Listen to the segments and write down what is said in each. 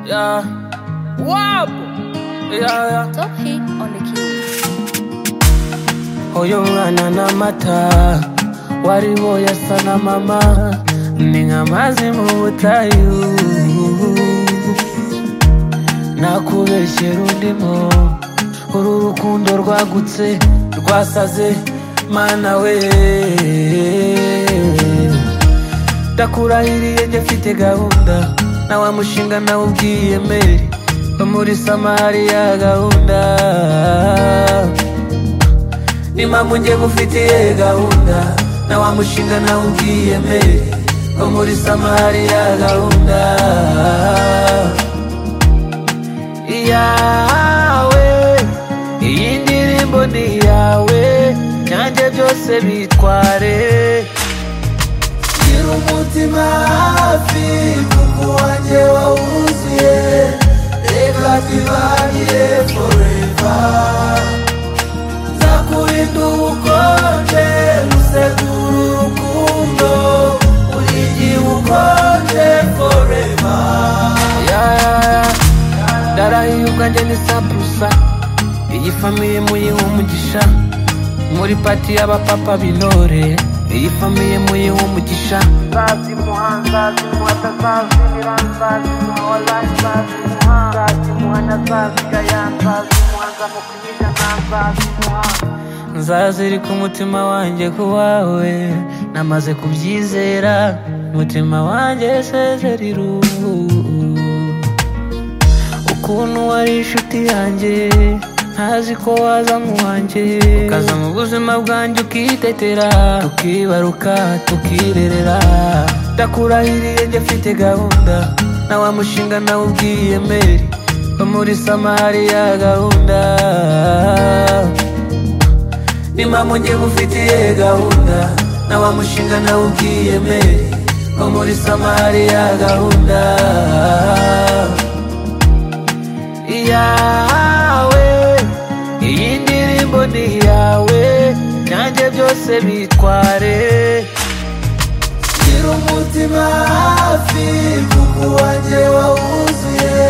yeah. Wapo, yeah, yeah. Top hit on the keys. Oyo mwana n'amata wariwo yasa na mama ni nk'amazi mu butayu nakubeshyera undimo uru rukundo rwagutse rwasaze mana we ndakurahiriye jya afite gahunda na wa mushinga nawe ubwiyemere no muri samari ya gahunda n'impamvu njye gufitiye gahunda na wa mushinga nawe ubwiyemere wo muri samari ya gahunda iyawe iyi ndirimbo ni iyawe nanjye byose bitware gira umutima hafi kuko wanjye wawuzuye reka tubanye forever kurinda ubukonje rusekura urukundo buri gihe ubukonje foreva ndarahiye ubwanjye ni sapusa iyi famiye muyiha umugisha muri pati y'abapapa binore iyi famiye muyiha umugisha Sazi muhan, sazi muhata, sazi miran, sazi muholan, sazi muhan, sazi muhana, sazi gayan, sazi muhan, sazi mukwinyana, sazi muhan. nzazirika umutima wanjye ku wawe namaze kubyizera umutima wanjye sezerira ubu ukuntu wari inshuti yanjye ntazi ko waza nk'uwanjye ukaza mu buzima bwanjye ukitetera tukibaruka tukirerera ndakurahiriye jya afite gahunda na wa mushinga nawe ubwiyemere wo muri samari ya gahunda n'impamvu njye gufitiye gahunda na wa mushinga nawe ubwiyemere wo muri samari ya gahunda iyawe iyi ndirimbo ni iyawe nanjye byose bitware gira umutima hafi kuko wanjye wawuzuye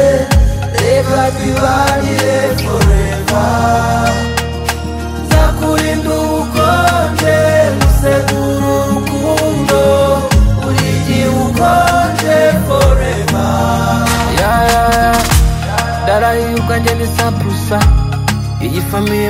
reka tubanire forever kurinda ubukonje rusekura urukundo buri gihe ubukonje foreva ndarahiye ubwanjye ni sapusa iyi famiye